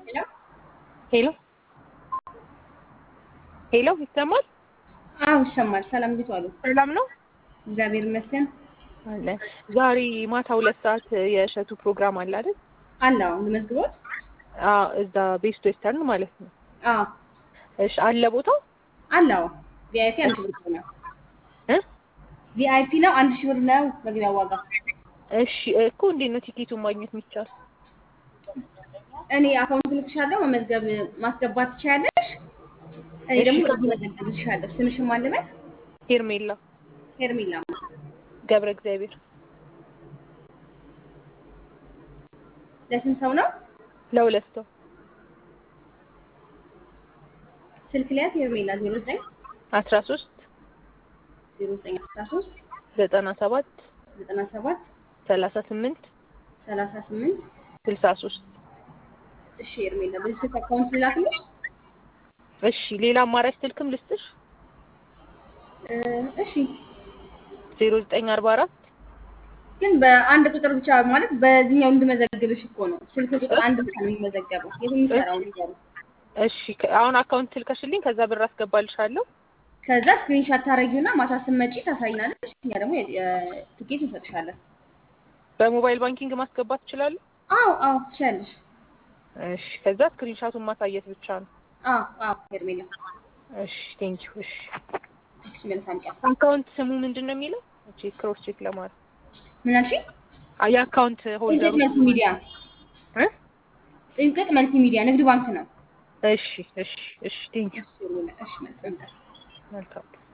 ሄሎ ሄሎ ይሰማል? አዎ ይሰማል። ሰላም እንዴት ዋሉ? ሰላም ነው እግዚአብሔር ይመስገን አለ። ዛሬ ማታ ሁለት ሰዓት የእሸቱ ፕሮግራም አለ አይደል? አለው ልመዝግቦት? አዎ እዛ ቤስት ዌስተርን ማለት ነው። አዎ እሺ አለ ቦታው አለው። ቪአይፒ አንድ ሺህ ብር ነው። እ ቪአይፒ ነው አንድ ሺህ ብር ነው መግቢያ ዋጋ። እሺ እኮ እንዴት ነው ቲኬቱን ማግኘት የሚቻል? እኔ አካውንት ልክሻለሁ፣ መመዝገብ ማስገባት ትችያለሽ። እኔ ደግሞ እዚህ መዘገብልሻለሁ። ስምሽን ማን ልበል? ሄርሜላ ሄርሜላ። ገብረ እግዚአብሔር ለስንት ሰው ነው? ለሁለት ሰው ስልክ ሊያዝ ሄርሜላ ዜሮ ዘጠኝ አስራ ሶስት ዜሮ ዘጠኝ አስራ ሶስት ዘጠና ሰባት ዘጠና ሰባት ሰላሳ ስምንት ሰላሳ ስምንት ስልሳ ሶስት እሺ ሄርሜላ በዚህ ስልክ አካውንት ልላክልሽ? እሺ ሌላ አማራጭ ስልክም ልስጥሽ? እ እሺ ዜሮ ዘጠኝ አርባ አራት ግን በአንድ ቁጥር ብቻ ማለት በዚህኛው እንድመዘግብሽ እኮ ነው። ስልክ ቁጥር አንድ ብቻ ነው የሚመዘገበው። የት የሚሰራው ንገሩ። እሺ ከ- አሁን አካውንት ልከሽልኝ ከዛ ብር አስገባልሻለሁ። ከዛ ስክሪንሻት ታረጊውና ማታ ስትመጪ ታሳይናለሽ። እኛ ደግሞ ትኬት እንሰጥሻለን። በሞባይል ባንኪንግ ማስገባት ትችላለሁ? አዎ አዎ ትችያለሽ። እሺ ከዛ ስክሪንሻቱን ማሳየት ብቻ ነው። አዎ አዎ ሄርሜላ እሺ ቴንኪው። እሺ እሺ መልካም ቀን። አካውንት ስሙ ምንድን ነው የሚለው? እቺ ክሮስ ቼክ ለማድረግ ምን አልሽኝ? አ- የአካውንት ሆልደሩ ጥንቅቅ መልቲ ሚዲያ እ? ጥንቅቅ መልቲ ሚዲያ ንግድ ባንክ ነው። እሺ እሺ እሺ ቴንኪው። እሺ ሄርሜላ እሺ መልካም ቀን። መልካም